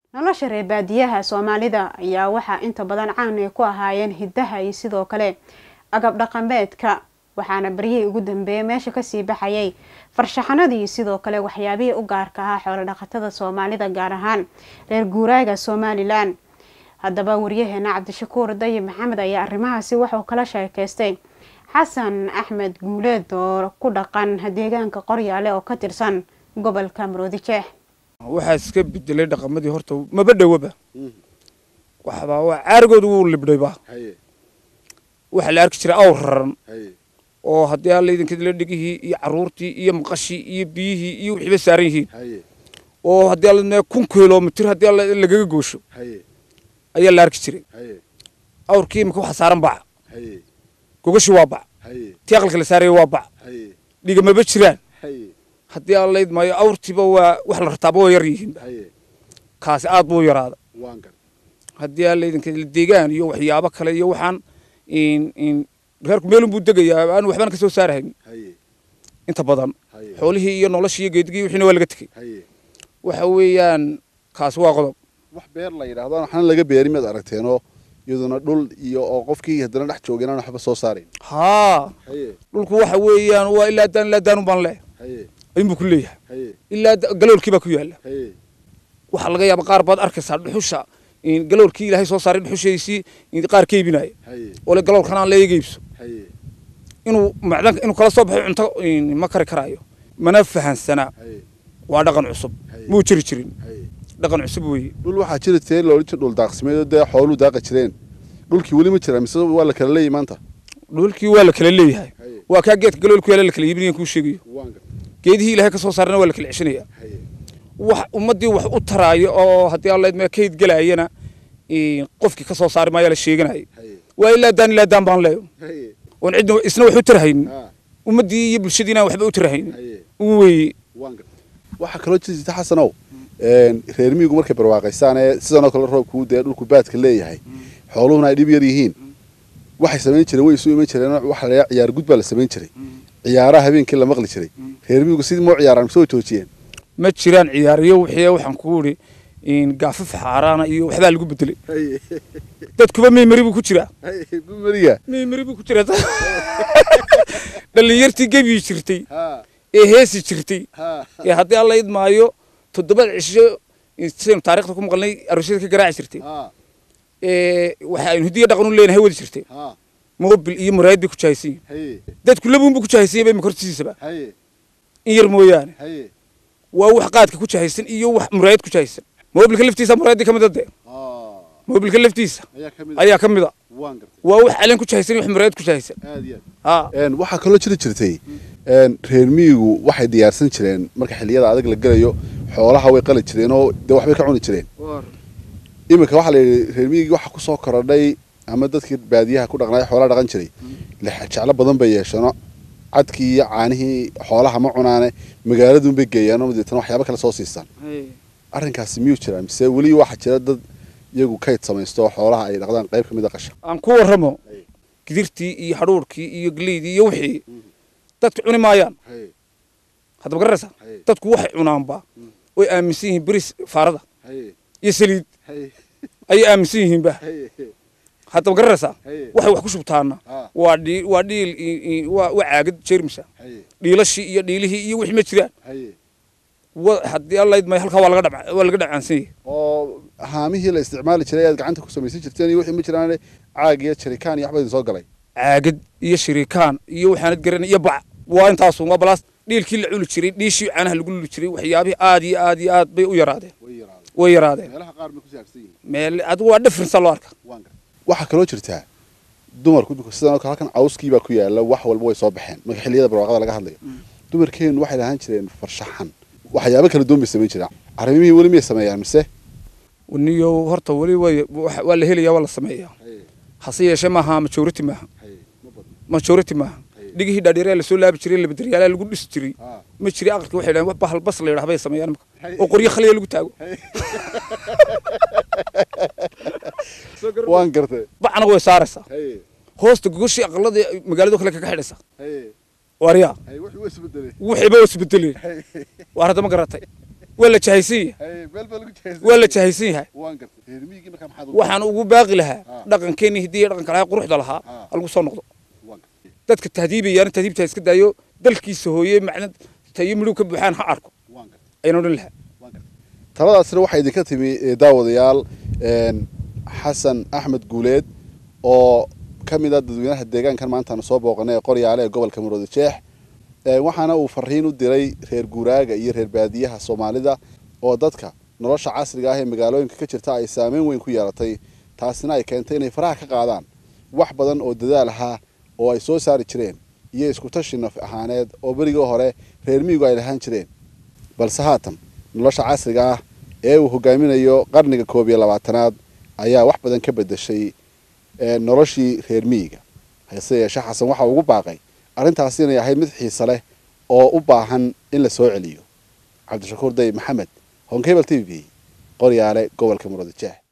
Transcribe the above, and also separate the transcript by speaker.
Speaker 1: nolosha reer baadiyaha soomaalida ayaa waxaa inta badan caan ay ku ahaayeen hiddaha iyo sidoo kale agab dhaqameedka waxaana beryihii ugu dambeeyay meesha kasii baxayay farshaxanadii sidoo kale waxyaabihii u gaarka ahaa xoolo dhaqatada soomaalida gaar ahaan reer guuraaga somalilan haddaba waryaheena cabdishakuur dayib maxamed ayaa arrimahaasi wuxuu kala sheekeystay xasan axmed guuleed oo ku dhaqan deegaanka qoryaale oo ka tirsan gobolka maroodijeex
Speaker 2: waxaa iska bedelay dhaqamadii horta maba dhowaba waxbaa waa caarigooda wuu libdhayba waxaa la arki jiray awr raran oo haddii alla idinkadila dhigihii iyo caruurtii iyo maqashii iyo biyihii iyo wixiiba saaran yihiin oo haddii alla mee kun kilomitir haddii alla lagaga goosho ayaa la arki jiray awrkii imika waxa saaran baca gogashii waa bac tii aqalka la saaraya waa bac dhiga maba jiraan haddii alla idmaayo awrtiiba waa wax la rataaba waa yar yihiinba kaasi aad buu yaraada haddii alla idinkadila deegaan iyo waxyaabo kale iyo waxaan reerku meelun buu degayaa aan waxbana ka soo saarahayn inta badan xoolihii iyo noloshii iyo geedigii wixiina waa laga tegey waxa weeyaan kaasi waa qodob
Speaker 3: wax beer la yidhaahdo waxna laga beeri maad aragteenoo iyaduna dhul iyo oo qofkii haddana dhex joogin aan waxba soo saarayn
Speaker 2: haa dhulku waxa weeyaan waa ilaa daan ilaa daanun baan leeh ayuunbuu ku leeyahay ilaa galoolkii baa ku yaalla waxaa laga yaaba qaar baad arkaysaa dhuxusha galoolkii ilaahay soo saaray dhuxushaysii qaar ka iibinaya oo le galoolkan aan leeyaga iibso inuu macdan inuu kala soo baxo cunto ma kari karaayo mana fahansanaa waa dhaqan cusub muu jiri jirin dhaqan cusub weeye
Speaker 3: dhul waxaa jiri teen loola jir dhul daaqsimeed dee xooluu daaqa jireen dhulkii weli ma jira mise waa la kala leeyahy maanta
Speaker 2: dhulkii waa la kala leeyahay waa kaa geedka galoolku yaala la kala iibinayan kuu sheegayo geedihii ilaahay ka soo saarana waa la kala ceshanaya wax ummaddii wax u taraayo oo haddii alla idmaa kayd gelaayana qofkii ka soo saari maayaa la sheeganaya waa ilaa daan ilaa daan baan leeyo oon cidna isna wax u tarahaynin ummaddii iyo bulshadiina waxba u tarahaynin weeye
Speaker 3: waxaa kaloo jirta xasanow reer miyigu markay barwaaqaysaan ee sidanoo kale roobkuu dee dhulku baadka leeyahay xooluhuna ay dhib yar yihiin waxay samayn jireen way isu iman jireen waxa la ciyaar gud baa la samayn jiray ciyaaraha habeenkii la maqli jiray reer miyigu sidii moo ciyaaraan mise way joojiyeen
Speaker 2: ma jiraan ciyaariyo wixii waxaan ku idhi gaafaf xaaraana iyo waxbaa lagu bedelay dadkuba meymari buu ku jiraa
Speaker 3: mariga
Speaker 2: meymari buu ku jiraa dhallinyartii gebii jirtay ee heesi jirtay ee haddii alla idmaayo toddobada cisho sidaynu taarikhda ku maqalnay aroosyada ka garaaci jirtay waxa aynu hidiya dhaqan u leenahay wadi jirtay mobil iyo muraayad bay ku jahaysan yihin dadku labuun buu ku jahaysan yahay makortiisaba in yar mooyaane waa wax qaadka ku jahaysan iyo wax muraayad ku jahaysan mobilka laftiisa muraayaddii ka mid a dee mobilka laftiisa ayaa ka mid a waa wax caleen ku jahaysan iyo wax muraayad ku jahaysan
Speaker 3: waxaa kaloo jiri jirtay reer miyigu waxay diyaarsan jireen marka xilliyada adag la gelayo xoolaha way qali jireen oo dee waxbay ka cuni jireen iminka waxaa la yidhi reer miyigii waxa kusoo korodhay ama dadkii baadiyaha ku dhaqnaay xoolaha dhaqan jiray jeclo badan bay yeesheeno cadkii iyo caanihii xoolaha ma cunaane magaaladun bay geeyaan oo deetana waxyaaba kale soo siistaan arrinkaasi miyuu jiraa mise weli waxaa jira dad iyagu kayd samaysto oo xoolaha ay dhaqdaan qayb ka mid a qasha
Speaker 2: aan ku warramo gidirtii iyo hadhuurkii iyo geleydii iyo wixii dadku cuni maayaan haddaba garanaysaa dadku waxay cunaanba way aaminsan yihiin beris faarada iyo saliid ayay aaminsan yihiinba haddaba garanaysaa waxay wax ku shubtaana waa dhii waa dhiil waa waa caagad jeermisa dhiilashii iyo dhiilihii iyo wixii ma jiraan haddii alla idmaayo halkaa waa laga dhab waa laga dhacaansan yahay
Speaker 3: oo haamihii la isticmaali jiray aad gacanta ku samaysan jirteen iyo wixii ma jiraan caag iyo jarikaan iyo waxba idin soo galay
Speaker 2: caagad iyo shiriikaan iyo waxaanad garan iyo bac waa intaasun waa balaas dhiilkii la culi jiray dhiishii caanaha lagu luli jiray waxyaabihii aad iyo aad iyo aad bay u yaraadeen way yaraadeen
Speaker 3: meelaha qaar bay ku saarsan yihiin
Speaker 2: meel adigu waa difference loo arka
Speaker 3: waxaa kaloo jirtaa dumarku imika sidan oo kale halkan cawskii baa ku yaala wax walba way soo baxeen marka xilliyada barwaaqada laga hadlayo dumarkeenu waxay lahaan jireen farshaxan waxyaabo kala duwan bay samayn jireen arrimihii weli miyay sameeyaan mise
Speaker 2: niyo horta weli way waa la helayaa waa la sameeyaa hase yeeshee maaha majority maaha majority maaha dhigihii dhaadheeraa lasoo laabi jiray labadaryaalaha lagu dhisi jiray ma jiri aqalka waxay dhahan bahal bas la yidhaha bay sameeyaan imika oo qoryo khaliya lagu taago
Speaker 3: waan gartay
Speaker 2: bacna way saaraysaa hoosta gogoshii aqalada magaalado kale kaga xidhaysaa waaryaa wixiiba waa isbedeleen waar hadda ma garatay waa la jahaysan yahay waa la jahaysan yahay waxaan ugu baaqi lahaa dhaqankeenii hiddii dhaqanka lahaa quruxda lahaa halagu soo noqdo dadka tahdiibayaana tahdiibta iska daayo dalkiisa hooye macna tayo midhow ka buuxaan ha arko ayaan odhan lahaa
Speaker 3: taladaasina waxaa idinka timi daawadayaal xasan axmed guuleed oo ka mid a dadweynaha deegaankan maantaanu soo booqanay ee qoryaale ee gobolka maroodi jeex waxaana uu fariin u diray reer guuraaga iyo reer baadiyaha soomaalida oo dadka nolosha casriga ah ee magaalooyinka ka jirta ay saameyn weyn ku yeelatay taasina ay keentay inay faraha ka qaadaan wax badan oo dadaal ahaa oo ay soo saari jireen iyo iskutashi naf ahaaneed oo berigii hore reer miyigu ay lahaan jireen balse haatan nolosha casriga ah ee uu hogaaminayo qarniga koob iyo labaatanaad ayaa wax badan ka bedeshay noloshii reer miyiga hase yeeshee xasan waxa ugu baaqay arrintaasi inay ahayd mid xiise leh oo u baahan in la soo celiyo cabdishakuur day maxamed honkebel t v qoryaale gobolka muradjeex